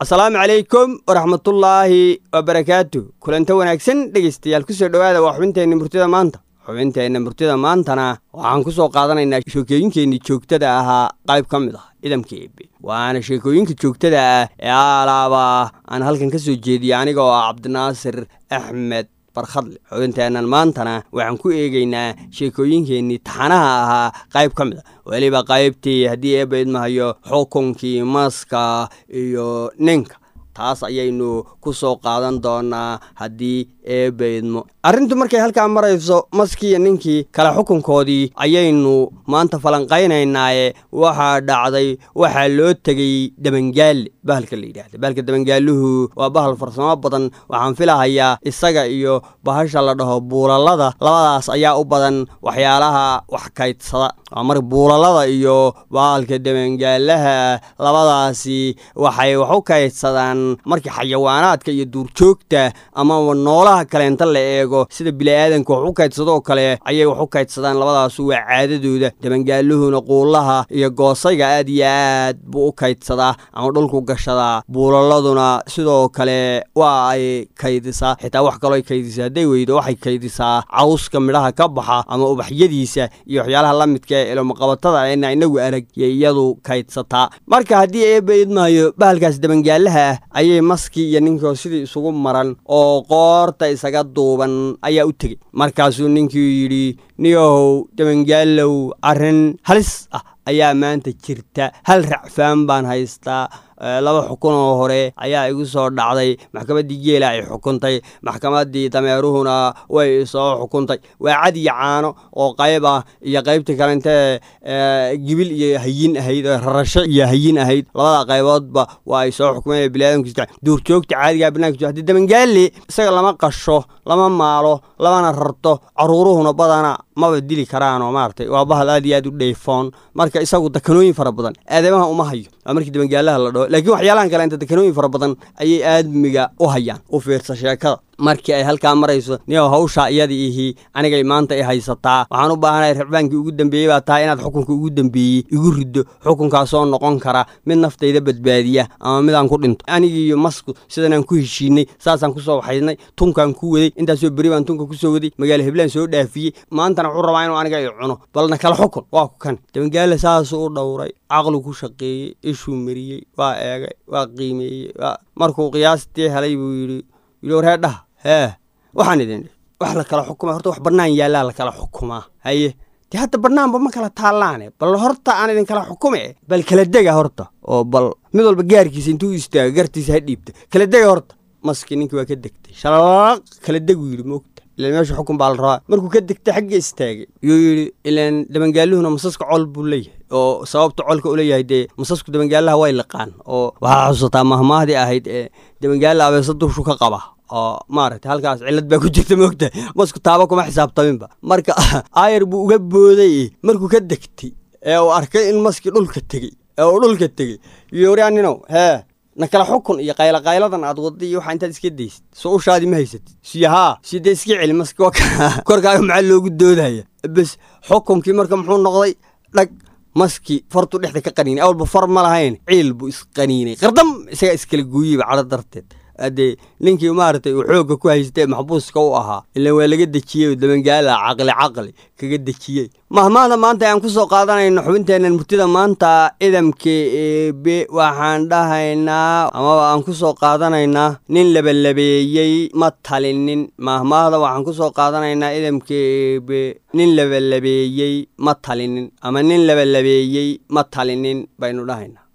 asalaamu calaykum waraxmatullaahi wabarakaatu kulanta wanaagsan dhegaystayaal kusoo dhowaada waa xubinteenna murtida maanta xubinteenna murtida maantana waxaan ku soo qaadanaynaa sheekooyinkeennii joogtada ahaa qayb ka mid ah idamka eebe waana sheekooyinka joogtada ah ee alaaba aan halkan ka soo jeediyay aniga oo ah cabdinaasir axmed barkhadle xubinteennan maantana waxaan ku eegaynaa sheekooyinkeennii taxanaha ahaa qayb ka mid a weliba qaybtii haddii eebba idmahayo xukunkii maska iyo ninka taas ayaynu ku soo qaadan doonaa haddii eebba idmo arrintu markay halkaa marayso maskiiyo ninkii kale xukunkoodii ayaynu maanta falanqaynaynaaye waxaa dhacday waxaa loo tegey dabangaalle bahalka la yidhahda bahalka dabangaaluhu waa bahal farsamo badan waxaan filahayaa isaga iyo bahasha la dhaho buulalada labadaas ayaa u badan waxyaalaha wax kaydsada waa mar buulalada iyo bahalka dabangaalaha labadaasi waxay wax u kaydsadaan markii xayawaanaadka iyo duurjoogta ama noolaha kaleenta la eego sida bili-aadanka wax u kaydsado oo kale ayay wax u kaydsadaan labadaasu waa caadadooda dabangaaluhuna quullaha iyo goosayga aad iyo aad buu u kaydsadaa ama dhulku gashadaa buulaladuna sidoo kale waa ay kaydisaa xitaa wax kaloo kaydisaa hadday weydo waxay kaydisaa cawska midhaha ka baxa ama ubaxyadiisa iyo waxyaalaha la midka ee ilomaqabatada ena inagu arag iyo iyadu kaydsataa marka haddii eebba idmaayo bahalkaas dabangaalaha ah ayay maskii iyo ninkii sidii isugu maran oo qoorta isaga duuban ayaa u tegey markaasuu ninkii yidhi niyahow dabangaalow arrin halis ah ayaa maanta jirta hal racfaan baan haystaa laba xukun oo hore ayaa igu soo dhacday maxkamaddii geela ay xukuntay maxkamaddii dameeruhuna way soo xukuntay waa cad iyo caano oo qayb ah iyo qaybtii kalente gibil iyo hayin ahayd rarasho iyo hayin ahayd labada qayboodba waa ay soo xukumeen biniadamka duurjoogta caadigaa barnaamij haddii dabangaalle isaga lama qasho lama maalo lamana rarto caruuruhuna badana maba dili karaanoo maaragtay waa bahal aad iyo aad u dheyfoon marka isagu dakanooyin fara badan aadamaha uma hayo waa markii dabangaalaha la dhaho laakiin waxyaalahan kale inta dakanooyin fara badan ayay aadmiga u hayaan u fiirsa sheekada markii ay halkaa marayso niyow hawshaa iyadii ihi anigay maanta i haysataa waxaan u baahanahay rabaankii ugu dambeeyey baa tahay inaad xukunka ugu dambeeyey igu riddo xukunkaasoo noqon kara mid naftayda badbaadiya ama midaan ku dhinto anigiiyo masku sidanaan ku heshiinay saasaan kusoo waxaydnay tunkaan ku waday intaasoo beri baan tunka kusoo waday magaalo heblaan soo dhaafiyey maantana wuxuu rabaa inuu aniga i cuno balna kala xukun waa ku kan dabangaale saasuu u dhowray caqlu ku shaqeeyey ishuu mariyey waa eegay waa qiimeeyey markuu qiyaastii helay buu yidhi yidhi wareedhaha hee waxaan idin wax la kala xukuma horta wax bannaan yaallaa la kala xukumaa haye dee hadda bannaanba ma kala taallaane bal horta aan idin kala xukume bal kala dega horta oo bal mid walba gaarkiisa intuu istaago gartiisa ha dhiibta kala dega horta maski ninkii waa ka degtay shalaq kala deguu yidhi moogta ilaan meesha xukun baa la rabaa markuu ka degtay xagga istaagay yuu yidhi ilaan dabangaaluhuna masaska col buu leeyahay oo sababta colka u leeyahay dee masasku dabangaalaha way liqaan oo waxaa xusataa mahmahdii ahayd ee dabangaala abeesa durshu ka qaba oo maaragtay halkaas cillad baa ku jirta moogta masku taaba kuma xisaabtaminba marka aayar buu uga booday markuu ka degtay ee uu arkay in maskii dhulka tegey ee uu dhulka tegey yooryaaninow hee na kala xukun iyo qaylaqayladan aad wadda iyo waxaa intaad iska daysid soo ushaadii ma haysatid siyo haa sidee iska celi maski korkaaga maxaa loogu doodaya bes xukunkii marka muxuu noqday dhag maski fartuu dhexda ka qaniinay awalba far ma lahayn ciil buu isqaniinay qardam isagaa iskala gooyeyba cadho darteed haddee ninkii maaragtay uu xoogga ku haystee maxbuuska u ahaa ilaan waa laga dejiyey dabangaala caqli caqli kaga dejiyey mahmaahda maanta aan ku soo qaadanayno xubinteennan murtida maanta idamka eebe waxaan dhahaynaa amaba aan ku soo qaadanaynaa nin labalabeeyey ma talinin mahmaahda waxaan ku soo qaadanaynaa idamka eebe nin labalabeeyey ma talinin ama nin labalabeeyey ma talinin baynu dhahaynaa